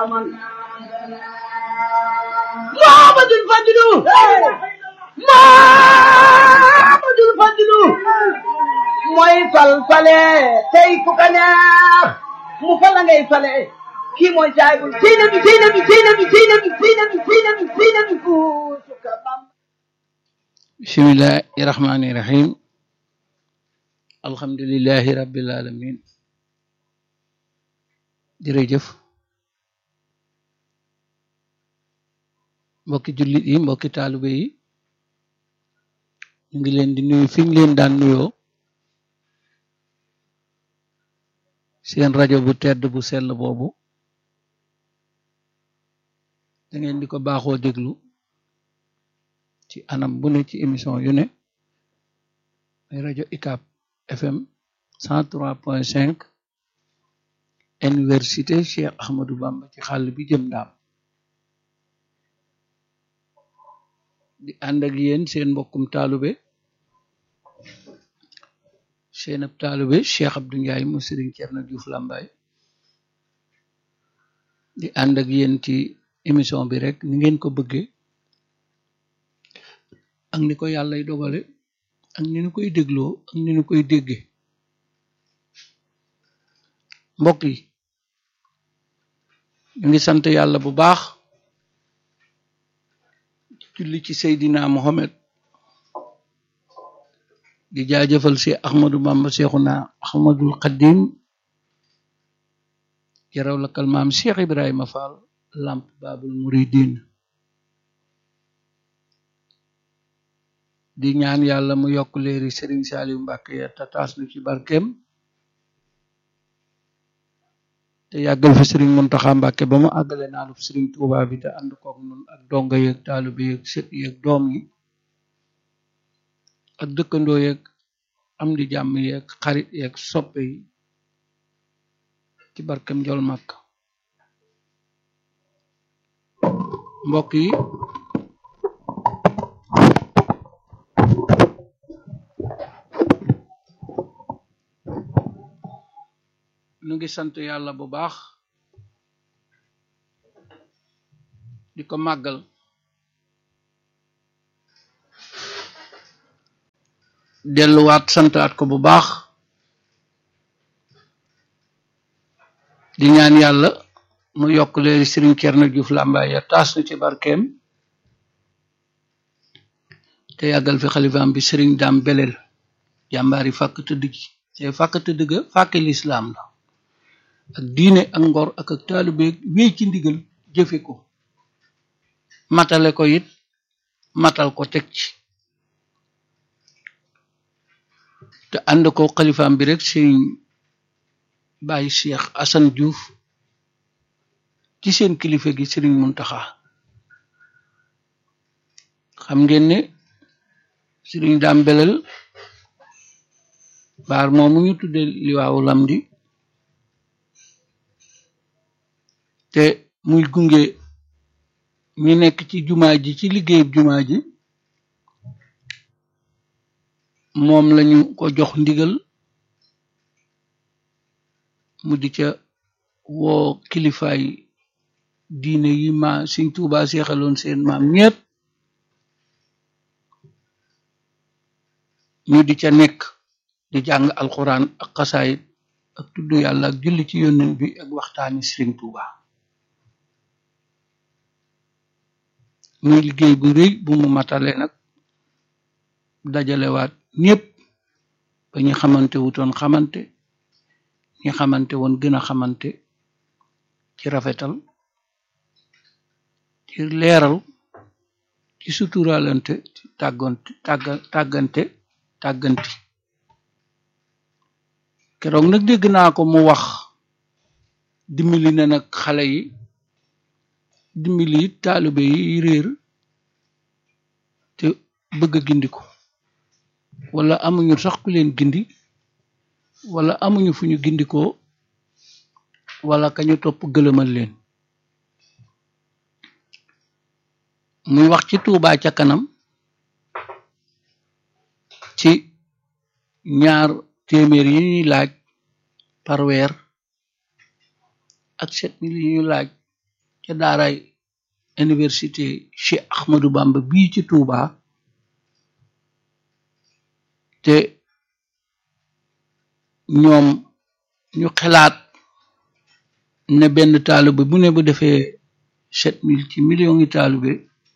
man Muhammadul Fadilu Muhammadul Fadilu mooy fal fale tey ku ka neex mu fal la ngay fale kii mooy saayibul seyna bi seyna bi seyna bi seyna bi seyna bi seyna bi seyna bi kuusu ka bam bismillahi rahmani rahim alhamdulillahi rabbil alamin jërëjëf mbokki jullit yi mbokki taalibe yi ñu ngi leen di nuyu fi ñu leen daan nuyoo seen rajo bu tedd bu sell boobu da ngeen di ko baaxoo déglu ci anam bu ne ci émission yu ne ay rajo UCAB FM 103.5 université Cheikh Ahmadou Bamba ci xàll bi jëm ndaam di ànd ak yéen seen mbokkum taalube seen ab taalube Cheikh Abdou Ndiaye mu Sëriñ Cerno Juuf Làmbaay di ànd ak yéen ci émission bi rek ni ngeen ko bëggee ak ni ko yàllay dogale ak ni ñu koy dégloo ak ni ñu koy déggee mbokk yi ñu ngi sant yàlla bu baax julli ci Seydina Mohamed di jaajëfal si Ahmadou Bamba Seexuna Ahmadul Xadim jaraw la kalmaam Cheikh Ibrahima Fall lamp babul muridin di ñaan yàlla mu yokk leeri Sëriñ Saaliw Mbàkke ya tataas nu ci barkeem te yàggal fi Sëriñ Muntaxa Mbàkke ba mu àggale naalub Sëriñ Tuubaa bi te ànd kook nun ak donga yeeg taalibe yeeg sët yeeg doom yi ak dëkkandoo yeeg am di jàmm yeeg xarit yeeg soppe yi ci barkem jol màkk mbokk yi nu ngi sant yàlla bu baax di ko màggal delluwaat santaat ko bu baax di ñaan yàlla mu yokk leeri Sëriñ Cerno Juuf Làmbaay ya taas nu ci barkeem te yàggal fi xalifaam bi Sëriñ Daam Belel jàmbaari fàkk tëdd gi te fàkk tëdd ga fàkke lislaam la ak diine ak ngor ak ak taalibe wéy ci ndigal jëfe ko matale ko it matal ko teg ci te ànd ko xalifaam bi rek sëriñ Baay Cheikh Assane Diouf ci seen kilifa gi sëriñ Muntaxa xam ngeen ne sëriñ Daam Belel baar moomu ñu tudde liwaawu lamdi te muy gunge ñi nekk ci jumaa ji ci liggéeyub jumaa ji moom lañu ko jox ndigal mu di ca woo kilifaay diine yi ma Sëriñ Tuubaa seexaloon seen maam ñépp ñu di ca nekk di jàng alxuraan ak xasaayit ak tudd yàlla ak julli ci yónnent bi ak waxtaani Sëriñ Tuubaa muy liggéey bu rëy bu mu matale nag dajalewaat ñépp ba ñu xamante wutoon xamante ñi xamante woon gën a xamante ci rafetal ci leeral ci suturalante ci tàggonte tàgga tàggante tàgganti keroog nag dégg naa ko mu wax dimbali na nag xale yi dimbali it taalibe yi réer te bëgg a gindiko wala amuñu sax ku leen gindi wala amuñu fu ñu gindikoo wala kañu topp gëlëmal leen muy wax ci Tuubaa ca kanam ci ñaar téeméer yi ñuy laaj par weer ak sept mille yi ñu laaj ca daaray université Cheikh Ahmadou Bamba bii ci Touba te ñoom ñu xalaat ne benn taalibe bu ne bu defee sept mille ci millions yi taalibe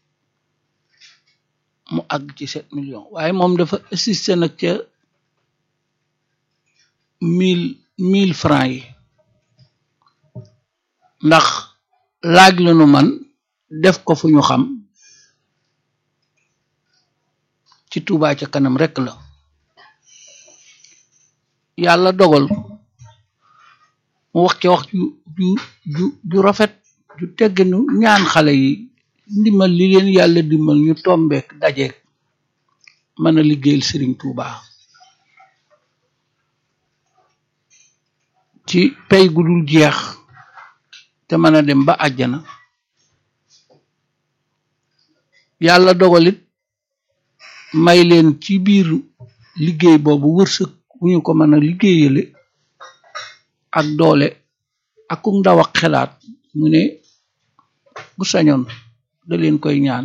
mu àgg ci sept millions waaye moom dafa assisté nag ca mille mille francs yi ndax laaj la nu man def ko fu ñu xam ci Touba ca kanam rekk la yàlla dogal mu wax ca wax ju ju ju ju rafet ju tegginu ñaan xale yi ndimbal li leen yàlla dimbal ñu tombeek dajeek mën a liggéeyal Sëriñ Touba ci pay gu dul jeex te mën a dem ba àjjana yàlla dogalit may leen ci biir liggéey boobu wërsëg bu ñu ko mën a liggéeyale ak doole ak ku ndaw ak xelaat mu ne bu sañoon da leen koy ñaan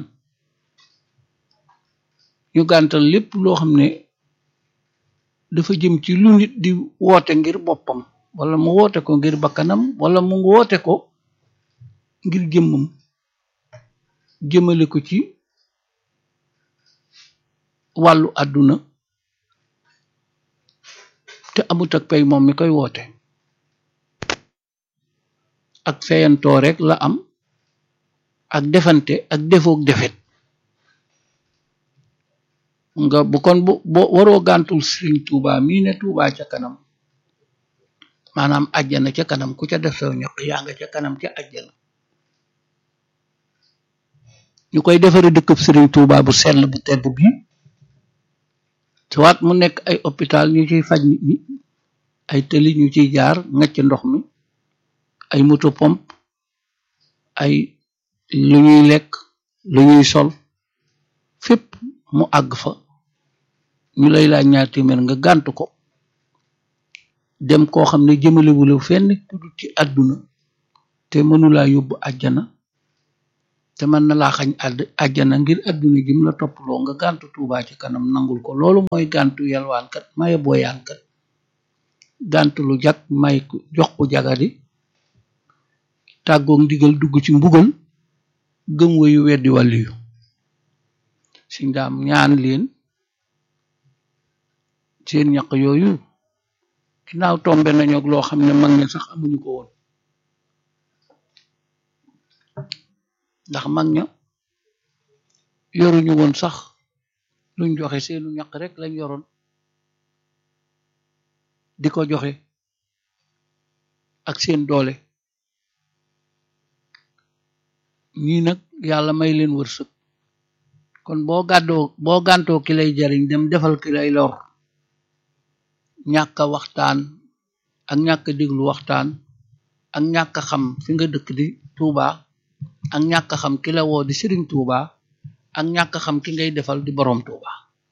ñu gàntal lépp loo xam ne dafa jëm ci lu nit di woote ngir boppam wala mu woote ko ngir bakkanam wala mu woote ko ngir jëmmam jëmale ko ci wàllu àdduna te amut ak pay moom mi koy woote ak feyantoo rek la am ak defante ak defoog defet nga bu kon bu boo waroo gàntul Sëriñ Tuuba mii ne Tuuba ca kanam maanaam àjjana ca kanam ku ca def saw ñaq yaa nga ca kanam ca àjjana ñu koy defare dëkkub Sëriñ Tuuba bu sell bu tedd bi soit mu nekk ay hôpital ñu ciy faj nit ñi ay tëli ñu ciy jaar ngacc ndox mi ay moto pompe ay lu ñuy lekk lu ñuy sol fépp mu àgg fa ñu lay laaj ñaar téeméer nga gànt ko dem koo xam ne jëmalewula fenn tudd ci àdduna te mënulaa yóbbu àjjana te mën na laa xañ àdd àjjana ngir àdduna jim la topploo nga gàntu tuubaa ci kanam nangul ko loolu mooy gàntu yalwaankat maye booyaankat gàntu lu jag may jox ko jagadi tàggoog ndigal dugg ci mbugal gëm wayu weddi wàllu yu si ndaam ñaan leen seen ñaq yooyu ginnaaw tombe nañu ak loo xam ne mag ña sax amuñu ko woon ndax mag ña yoruñu woon sax luñ joxe seenu ñaq rek lañ yoroon di ko joxe ak seen doole ñii nag yàlla may leen wërsëg kon boo gàddoo boo gàntoo ki lay jariñ dem defal ki lay lor ñàkk a waxtaan ak ñàkk a déglu waxtaan ak ñàkk a xam fi nga dëkk di Tuuba ak ñàkk a xam ki la woo di Sëriñ Tuuba ak ñàkk a xam ki ngay defal di boroom Tuuba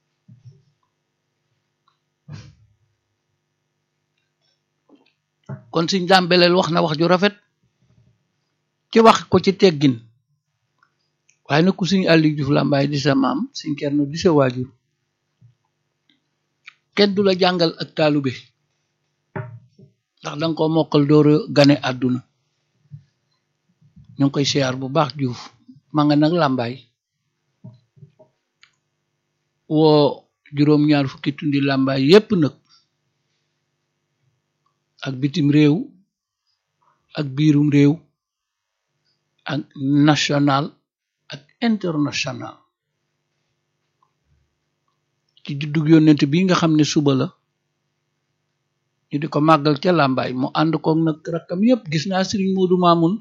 kon Sëñ Daam Beleel wax na wax ju rafet ci wax ko ci teggin waaye nag ku Sëñ Aliou Diouf Lambaye di sa maam Sëñ Cerno di sa waajur kenn du la jàngal ak taalube ndax danga ko mokkal dooru gane àdduna ñu ngi koy siyaar bu baax Diouf ma nga nag Lambaye woo juróom-ñaar fukki tundi Lambaye yépp nag ak bitim réew ak biirum réew ak national ak international ci juddug yónnent bi nga xam ne suba la ñu di ko màggal ca làmbaay mu ànd koog nag rakkam yépp gis naa Sëriñ Moodu Maamun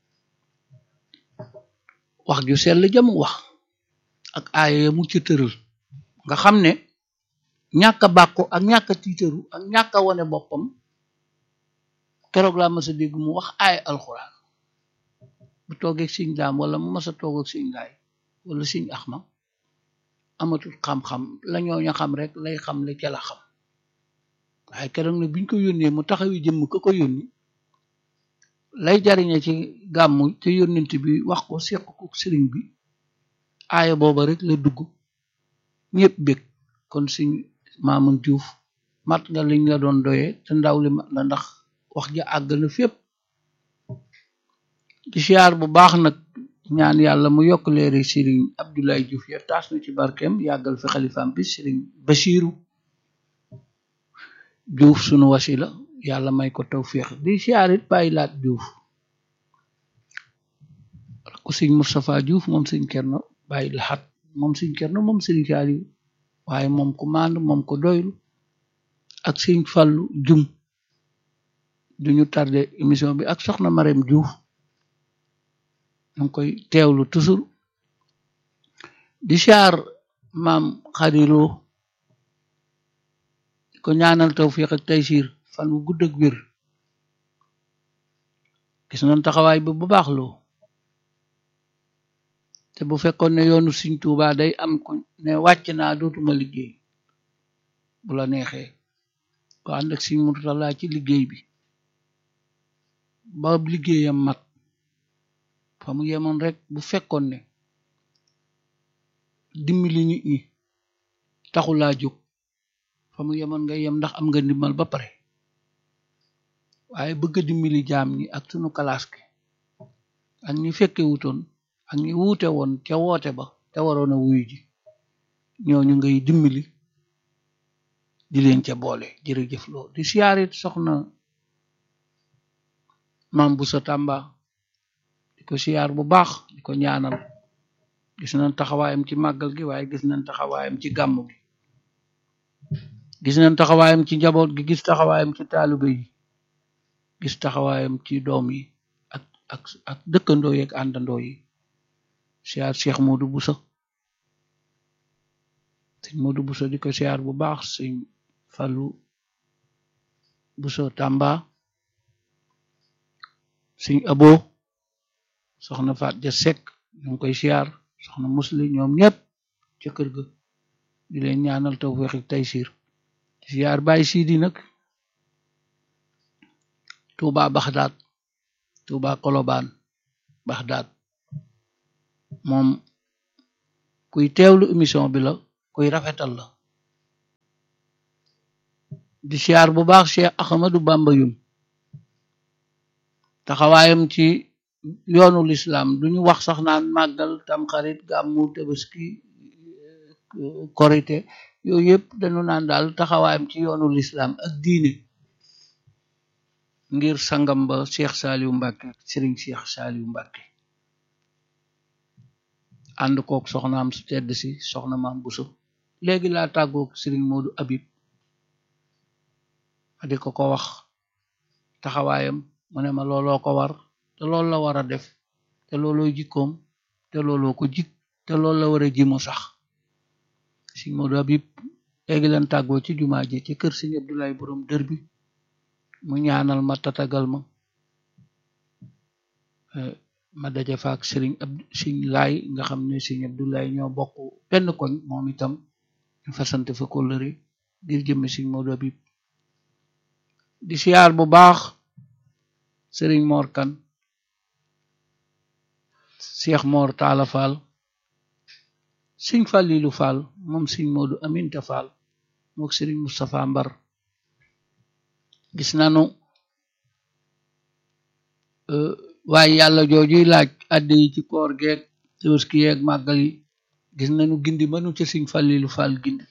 wax ju sell jamu wax ak aaya mu ci tëral nga xam ne ñàkk a bàkku ak ñàkk a tiitaru ak ñàkk a wone boppam keroog laa mas a dégg mu wax aaya alxuraan bu toogee Sëñ Daam wala mu mas a toog ak Sëñ Laay wala Sëñ Axma amatul xam-xam la ñooña xam rek lay xam le ca la xam waaye keroog ne biñ ko yónnee mu taxawi jëmm ko ko yónni lay jariñe ci gàmmu te yónnent bi wax ko seq ko sëriñ bi aaya booba rek la dugg ñëpp bég kon suñ Maamun Juuf mat nga liñ la doon doyee te ndaw li mat la ndax wax ja àgg na fépp di siyaar bu baax nag ñaan yàlla mu yokk leeri sëriñ Abdoulaye Diouf ya taas na ci barkeem yàggal fi xalifaam bi sëriñ Basiiru Diouf sunu wasila yàlla may ko tawfiix di siyaar it bàyyi laat Diouf ko sëñ Moustapha Diouf moom sëñ Cerno bàyyi laxat moom sëñ Cerno moom sëriñ Saaliw waaye moom ko maand moom ko doylu ak sëñ Fallu Jum duñu tardé émission bi ak soxna Marème Diouf ñu ngi koy teewlu toujours di siyaar maam xariloo di ko ñaanal tawfiq ak taysiir fan wu gudd ak wér gis nañ taxawaay bi bu baax loo te bu fekkoon ne yoonu Sëriñ Tuubaa day am ko ne wàcc naa dootuma liggéey bu la neexee ko ànd ak Sëriñ Murtala ci liggéey bi ba liggéeyam mat fa mu yemoon rek bu fekkoon ne dimbali nit ñi taxulaa jóg fa mu yemoon nga yem ndax am nga ndimbal ba pare waaye bëgg a dimbali jaam ñi ak sunu kalaas ki ak ñi fekke wutoon ak ñi wuute woon ca woote ba te waroon a wuyu ji ñooñu ngay dimbali di leen ca boole jërëjëf loo di siyaarit soxna maam bu sa tàmba di ko siyaar bu baax di ko ñaanal gis nañ taxawaayam ci màggal gi waaye gis nañ taxawaayam ci gàmmu gi gis nañ taxawaayam ci njaboot gi gis taxawaayam ci taalibe yi gis taxawaayam ci doom yi ak ak ak dëkkandoo yi ak àndandoo yi siyaar Cheikh Modou Bousso sëñ Modou Bousso di ko siyaar bu baax sëñ Fallu Bousso Tamba sëñ Abo soxna Faat ja Sekk ñu ngi koy siyaar soxna musli ñoom ñëpp ca kër ga di leen ñaanal tawfeex ak taysiir siyaar Baay Sidi nag Tuuba Baxdaad Tuuba Kolobaan Baxdaad moom kuy teewlu émission bi la kuy rafetal la di siyaar bu baax Cheikh Ahmadou Bamba yum taxawaayam ci yoonu lislaam duñu wax sax naan màggal tamxarit gàmmu tabaski korite yooyu yëpp dañu naan daal taxawaayam ci yoonu lislaam ak diine ngir sangam ba Cheikh Saliou Mbacke Serigne Cheikh Saliou Mbacke ànd kook soxnaam su tedd si soxna maam Bousso léegi laa tàggook Serigne Modou Habib ma di ko ko wax taxawaayam mu ne ma looloo ko war te loolu la war a def te looloo jikkoom te looloo ko jik te loolu la war a ji mu sax Serigne Modou Habib léegi lan tàggoo ci jumaa ji ci kër Serigne Abdoulaye borom dër bi mu ñaanal ma tatagal ma ma daje fa ak Serigne ab Serigne Laay nga xam ne Serigne Abdoulaye ñoo bokk benn koñ moom itam ñu fasante fa kóllëre ngir jëmme Serigne Modou Habib di siyaar bu baax Serigne Mor Kan Cheikh Mor Talla Fall Serigne Fallilu Fall moom Serigne Modou Aminta Fall mook Serigne Moustapha Mbar gis nanu waaye yàlla joojuy laaj adde yi ci koor geeg tabaski yeeg màggal yi gis nañu gindi mënu ca Sëriñ Fallilu Fall gindi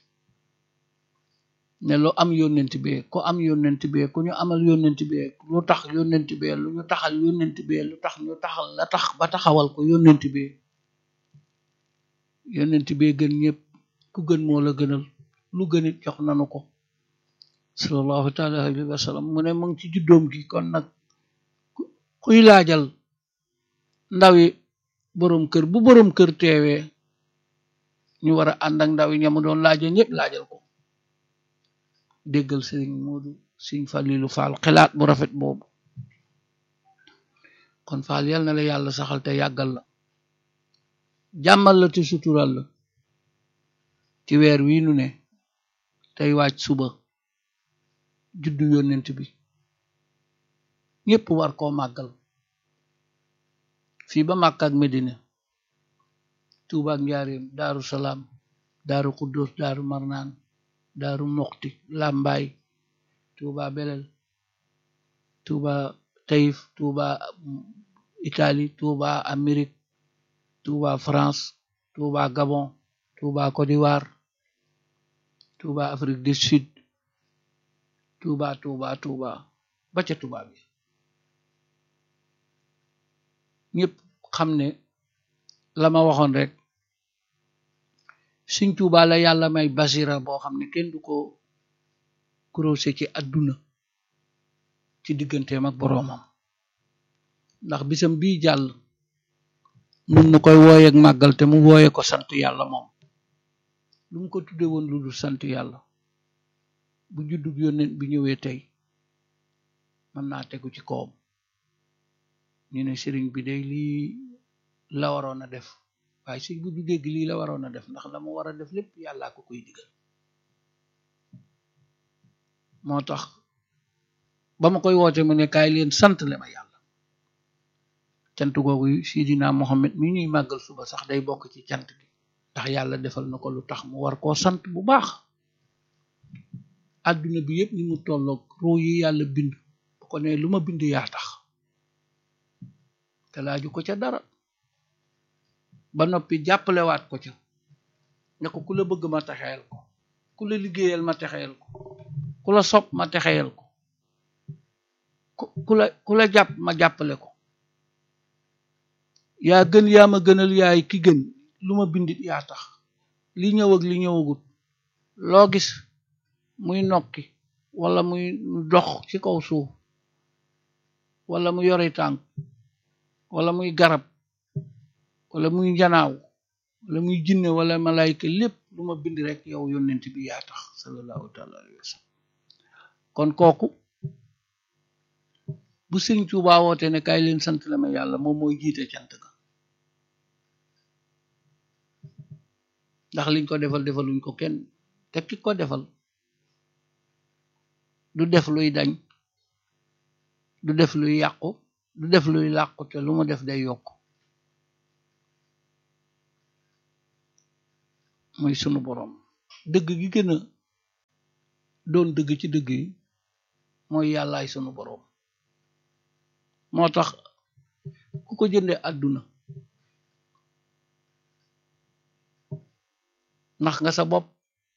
ne lu am yónnent bee ku am yónnent bee ku ñu amal yónnent bee lu tax yónnent bee lu ñu taxal yónnent bee lu tax ñu taxal la tax ba taxawal ko yónnent bee yónnent bee gën ñëpp ku gën moo la gënal lu gënit jox nanu ko sallallahu taala alayhi wa sallam mu ne mu ngi ci juddoom gi kon nag kuy laajal ndawi boroom kër bu boroom kër teewee ñu war a ànd ak ndaw yi ñamu doon laaja ñëpp laajal ko déggal sëriñ Moodu sëriñ Falilu Faal xelaat bu rafet boobu kon Faal yal na la yàlla saxal te yàggal la jàmmal la te sutural la ci weer wii nu ne tey waaj suba juddu yónnent bi ñépp war koo màggal fii ba Màkka ak Medina Tuuba ak Njaaréem Daaru Salaam Daaru Xuddoos Daaru Marnaan Daaru Moxti Làmbaay Tuuba Belel Tuuba Taïf Tuuba Italie Tuuba Amérique Tuuba France Tuuba Gabon Tuuba Côte d'Ivoire Tuuba Afrique du Sud Tuuba Tuuba Tuuba ba ca Tuuba bi ñëpp xam ne la ma waxoon rek Sëñ Tuuba la yàlla may basira boo xam ne kenn du ko croisé ci àdduna ci digganteem ak boroomam ndax bisam bii jàll nun nu koy wooye ak màggal te mu wooye ko sant yàlla moom lu mu ko tudde woon lu dul sant yàlla bu juddub yónnent bi ñëwee tey mën naa tegu ci kawam ñu ne sëriñ bi day lii la waroon a def waaye sëñ bu du dégg lii la waroon a def ndax la mu war a def lépp yàllaa ko koy digal moo tax ba ma koy woote mu ne kaay leen sant le ma yàlla cant googu Sidina Mohamed mi ñuy màggal suba sax day bokk ci cant gi ndax yàlla defal na ko lu tax mu war koo sant bu baax àdduna bi yëpp ni mu tolloog ruu yi yàlla bind bu ko ne lu ma bind yaa tax te laaju ko ca dara ba noppi jàppalewaat ko ca ne ko ku la bëgg ma texeel ko ku la liggéeyal ma texeel ko ku la sopp ma texeel ko ku la ku la jàpp ma jàppale ko yaa gën yaa ma gënal yaay ki gën lu ma bindit yaa tax li ñëw ak li ñëwagut loo gis muy nokki wala muy dox ci kaw suuf wala mu yori tànk wala muy garab wala muy njanaaw wala muy jinne wala malayka lépp lu ma bind rek yow yónnent bi yaa tax sallallahu taala alayhi wa sallam kon kooku bu sëñ Tuubaa woote ne kaay leen sant la ma yàlla moom mooy jiite cant ga ndax liñ ko defal defaluñ ko kenn te ki ko defal du def luy dañ du def luy yàqu du def luy làqu te lu mu def day yokk muy sunu boroom dëgg gi gën a doon dëgg ci dëgg yi mooy yàllaay sunu boroom moo tax ku ko jënde àdduna ndax nga sa bopp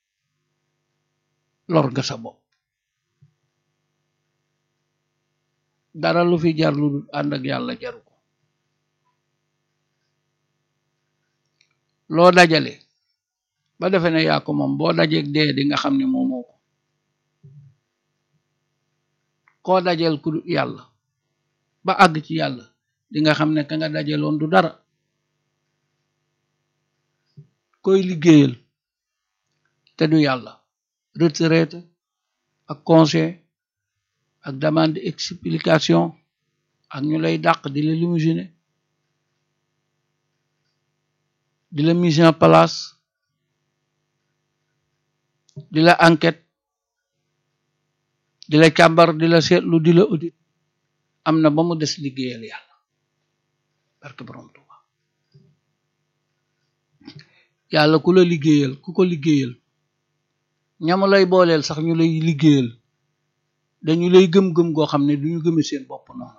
lor nga sa bopp dara lu fi jar lu dul ànd ak yàlla jaru ko loo dajale ba defe ne yaa ko moom boo dajeeg dee di nga xam ne moomoo ko koo dajel ku dul yàlla ba àgg ci yàlla di nga xam ne ka nga dajeloon du dara koy liggéeyal te du yàlla retraite ak conseil ak demande explication ak ñu lay dàq di la limousiner di la mise en place di la enquête di la càmbar di la seetlu di la audit am na ba mu des liggéeyal yàlla barke borom Tuuba yàlla ku la liggéeyal ku ko liggéeyal ñamu lay booleel sax ñu lay liggéeyal dañu lay gëm-gëm goo xam ne duñu gëme seen bopp noonu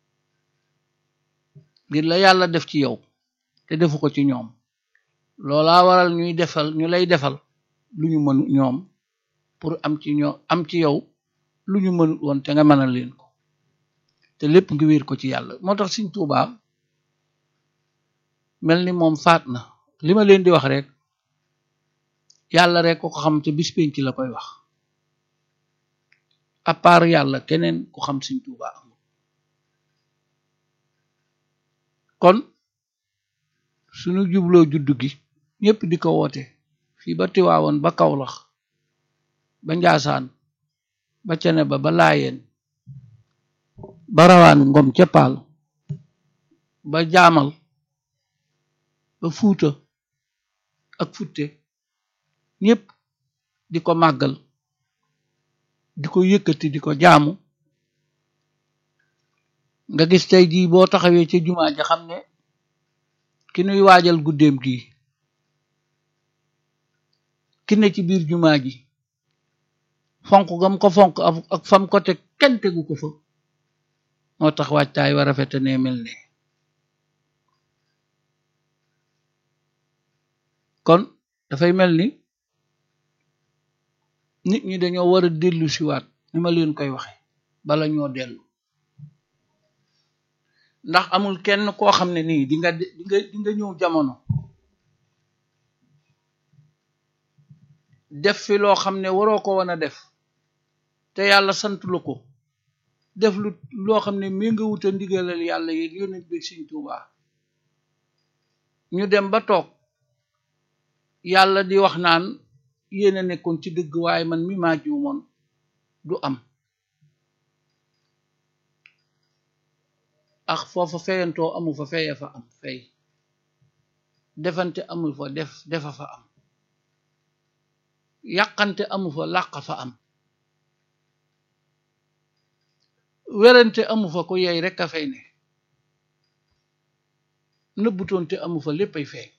ngir la yàlla def ci yow te defu ko ci ñoom loolaa waral ñuy defal ñu lay defal lu ñu mënu ñoom pour am ci ñoom am ci yow lu ñu mënut woon te nga mënal leen ko te lépp ngi wéer ko ci yàlla moo tax Sëñ Tuubaa mel ni moom faat na li ma leen di wax rek yàlla rek ko ko xam te bis penc la koy wax à part yàlla keneen ku xam Sëñ Tuubaa amul kon suñu jubloo juddu gi ñëpp di ko woote fii ba Tiwaawoon ba Kawlax ba Njaasaan ba cene ba ba laayeen ba rawaan ngom ca paal ba jaamal ba fuuta ak futte ñëpp di ko màggal di ko yëkkati di ko jaamu nga gis tey jii boo taxawee ca jumaa ja xam ne ki nuy waajal guddeem gi ki ne ci biir jumaa ji fonk gam ko fonk ak fam ko teg kenn tegu ko fa moo tax waajtaay wa rafete ne mel ne kon dafay mel ni nit ñi dañoo war a dellu siwaat ni ma leen koy waxe bala ñoo dellu ndax amul kenn koo xam ne nii di nga di nga di nga ñëw jamono def fi loo xam ne waroo ko wan a def te yàlla sant la ko def lu loo xam ne mi nga wuta ndigalal yàlla yeeg yónent bi Sëñ Tuubaa ñu dem ba toog yàlla di wax naan yéen a nekkoon ci dëgg waaye man mi maa juumoon du am ak foofa feyantoo amu fa feye fa am fey defante amul fa def defa fa am yàqante amu fa làq fa am werante amu fa ko yey rek a fay ne nëbbutoonte amu fa léppay feeñ